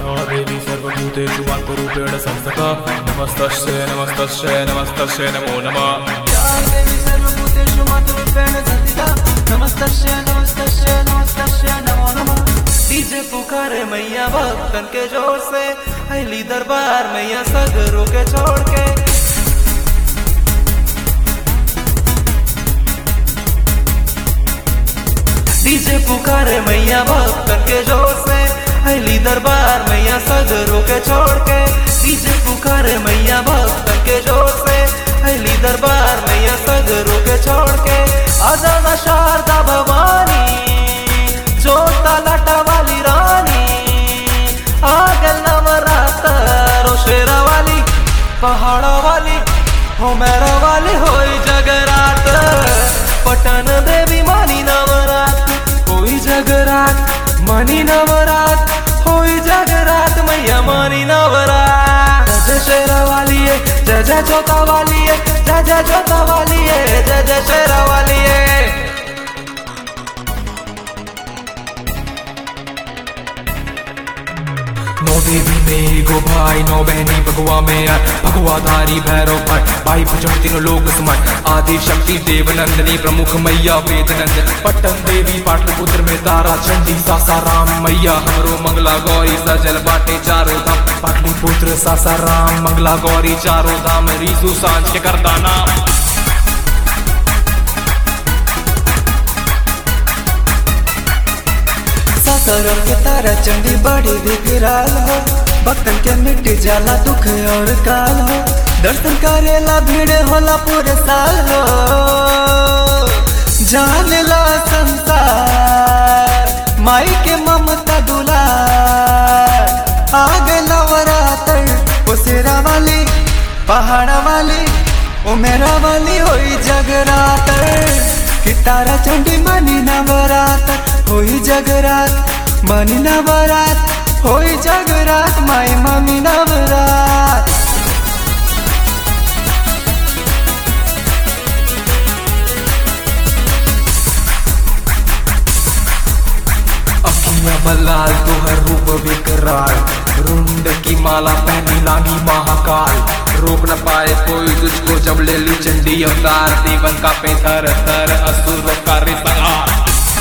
या देवी सर्वभूतेषु मातृरूपेण संस्थता नमस्तस्यै नमस्तस्यै नमस्तस्यै नमो नमः या देवी सर्वभूतेषु मातृरूपेण संस्थिता नमस्तस्यै नमस्तस्यै नमस्तस्यै नमो नमः डीजे पुकारे मैया भक्तन के जोर से अली दरबार मैया सगरों के छोड़ के डीजे पुकारे मैया भक्तन के जोर से अली दरबार मैया सगरों के छोड़ के डीजे पुकारे मैया भक्तन के जोर से अली दरबार मैया सगरों के छोड़ के आजाना शारदा भवानी जोता लटा वाली रानी आगल नवरात्र शेरा वाली पहाड़ा वाली हो मेरा वाली होई जगरात पटन देवी मानी नवरात होई जगरात मानी नवरात होई जगरात मैया मानी नवरात जय शेरा वाली है जय जय जोता वाली है जय जय जोता वाली है जय जय शेरा वाली है नौ देवी में गो भाई नौ बहनी भगवा में आय भगवाधारी भैरव भाई भाई भजन तीनों लोग समाय आदि शक्ति देव नंदनी प्रमुख मैया वेद नंदन पट्टन देवी पाटलिपुत्र में तारा चंडी सासाराम मैया हमरो मंगला गौरी सजल बाटे चारों धाम पाटलिपुत्र सासाराम मंगला गौरी चारों धाम रीसु सांझ के करता नाम सासाराम के तारा चंडी बड़ी विकराल हो भक्तन के मिट जाला दुख और काल हो दर्शन करेला भीड़ होला पूरे साल हो जान ला संसार माई के ममता दुलार आग नवरात्र ओ शेरा वाली पहाड़ा वाली ओ मेरा वाली होई जगरात्र कि तारा चंडी मनी नवरात्र होई जगरात मनी नवरात होई जगरात माई मम्मी नवरात अखियां बलाल तोहर रूप विकराल रुंड की माला पहनी लागी महाकाल रोक न पाए कोई तुझको जब ले ली चंडी अवतार देवन का पे थर थर असुर का रिसगार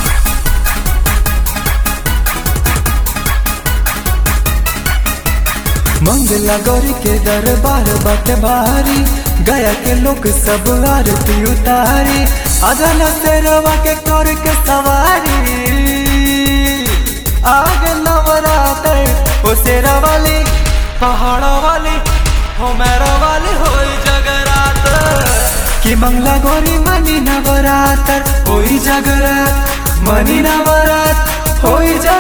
मंगला गौरी के दरबार बट भारी गया के लोग सब आरती उतारी अदन शेरवा के कर के सवारी आग नवरात्र ओ शेरा वाली पहाड़ा वाली हो मेरा वाली होई जगरात्र कि मंगला गौरी मनी नवरात्र होई जगरात मनी नवरात होई जगरात